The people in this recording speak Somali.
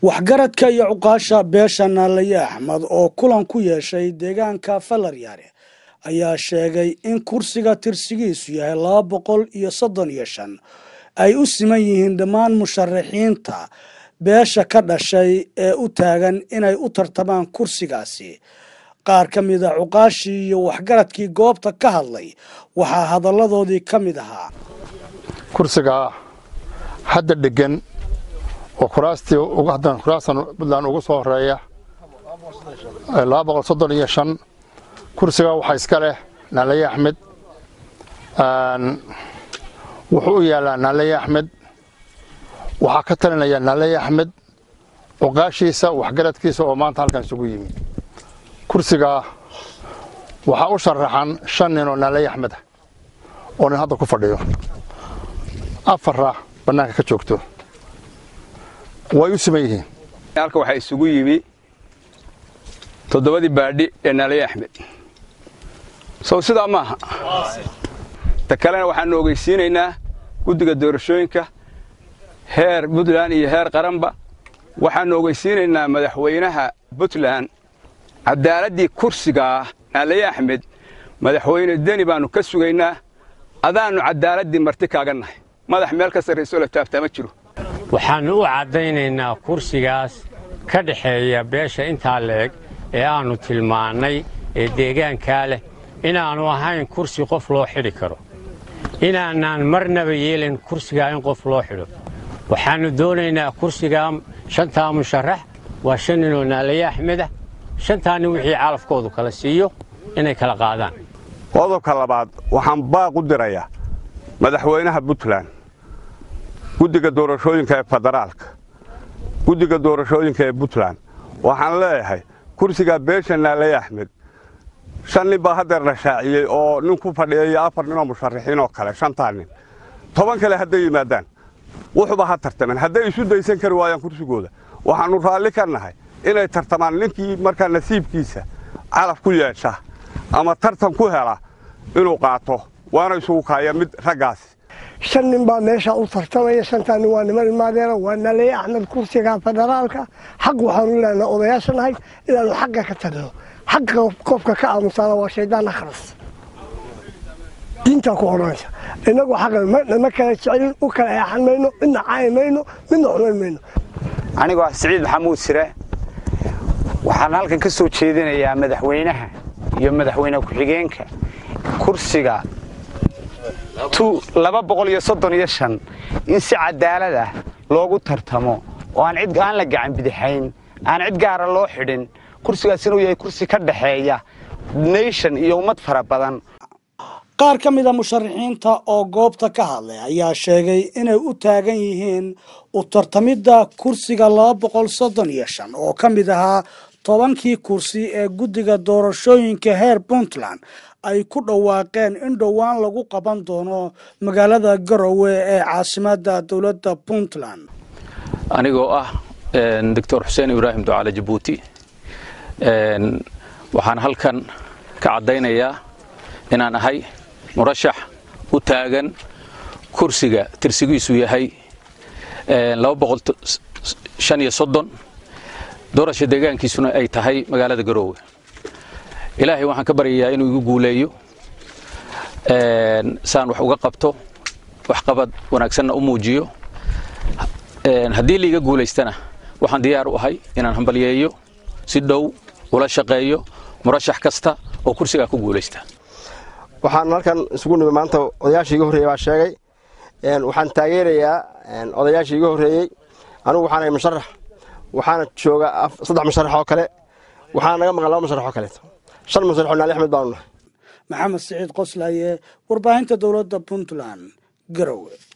waxgaradka iyo cuqaasha beesha naalaye axmed oo kulan ku yeeshay deegaanka falaryaare ayaa sheegay in kursiga tirsigiisu yahay laba boqol iyo soddon iyo shan ay u siman yihiin dhammaan musharaxiinta beesha ka dhashay ee u taagan inay u tartamaan kursigaasi qaar ka mid a cuqaashii iyo waxgaradkii goobta ka hadlay waxaa hadalladoodii ka mid ahaa kursiga hadda dhegan oo kuraastii haddan kuraastan puntland ugu soo horeeya laba boqol soddon iyo shan kursiga waxaa iska leh naalaye axmed wuxuu u yaallaa naalaye axmed waxaa ka talinaya naalaye axmed cuqaashiisa waxgaradkiisa oo maanta halkan isugu yimi kursigaa waxaa u sharaxan shan nin oo naalaye axmed ah oo nin hadda ku fadhiyo afarra bannaanka ka joogto way u siman yihiin halka waxaa isugu yimi toddobadii baadhi ee naalaye axmed sow sidaa maaha ta kalena waxaannu ogeysiinaynaa guddiga doorashooyinka heer puntland iyo heer qaranba waxaannu ogeysiinaynaa madaxweynaha puntland caddaaladdii kursigaa naalaye axmed madaxweyne deni baannu ka sugaynaa adaannu caddaaladdii marti kaaga nahay madax meel ka sarraysoo la taabtaa ma jiro waxaannu u caddaynaynaa kursigaas ka dhexeeya beesha intaa leeg ee aannu tilmaannay ee deegaankaa leh inaannu ahayn kursi qof loo xidhi karo inaanaan marnaba yeelin kursigaa in qof loo xidho waxaannu doonaynaa kursigaa shantaa musharax waa shan ninoo naalaye axmedah shantaa nin wixii calafkoodu kala siiyo inay kala qaadaan qodobka labaad waxaan baaq u dirayaa madaxweynaha puntland guddiga doorashooyinka ee federaalka guddiga doorashooyinka ee puntland waxaan leeyahay kursigaa beesha naalaye axmed shan nin baa haddeer la shaaciyey oo nin ku fadhiya iyo afar ninoo musharaxiin oo kale shantaa nin toban kale hadday yimaadaan wuxuba ha tartamen hadday isu daysan kari waayaan kursigooda waxaannu raalli ka nahay inay tartamaan ninkii markaa nasiibkiisa calaf ku yeesha ama tartan ku hela inuu qaato waana isugu kaaya mid raggaasi shan nin baa meeshaa u tartamaya shantaa nin waa niman imaadeena waa nalaye axmed kursiga federaalka xaq waxaanu leenaha odayaasha nahay inaannu xagga ka tagno xaqa qofka ka aamusaana waa shaydaan akhras diintaa ku odhanaysa innagu xaqa ma kala jecelin u kala eexan mayno midna caayi mayno midna xumayn mayno anigoo ah siciid maxamuud sire waxaan halkan ka soo jeedinayaa madaxweynaha iyo madaxweyne ku-xigeenka kursiga laba boqol iyo soddon iyo shan in si cadaalad ah loogu tartamo oo aan cid aan la gacan bidixayn aan cid gaara loo xidhin kursigaas inuu yahay kursi ka dhexeeya nation iyo ummad fara badan qaar ka mid a musharaxiinta oo goobta ka hadlay ayaa sheegay inay u taagan yihiin u tartamidda kursiga laba boqol soddon iyo shan oo ka mid ahaa tobankii kursi ee guddiga doorashooyinka heer puntland ay ku dhawaaqeen in dhowaan lagu qaban doono magaalada garowe ee caasimadda dowladda puntland anigoo ah doctor xuseen ibraahim ducaale jabuuti waxaan halkan ka caddaynayaa inaan ahay murashax u taagan kursiga tirsigiisu yahay doorasha deegaankiisuna ay tahay magaalada garoowe ilaahay waxaan ka baryayaa inuu igu guuleeyo saan wax uga qabto waxqabad wanaagsanna u muujiyo haddii liiga guulaystana waxaan diyaar u ahay inaan hambalyeeyo si dhow ula shaqeeyo murashax kasta oo kursigaa ku guulaysta waxaan halkan isugu nimi maanta odayaashii iga horreeyey baa sheegay waxaan taageerayaa odayaashii iga horreeyey anigu waxaan ahay musharax waxaana jooga saddex musharax oo kale waxaana naga maqan laba musharax oo kaleeto shan musharax oo naali axmed baanu nahay maxamed siciid qoslaaye warbaahinta dowladda puntland garowe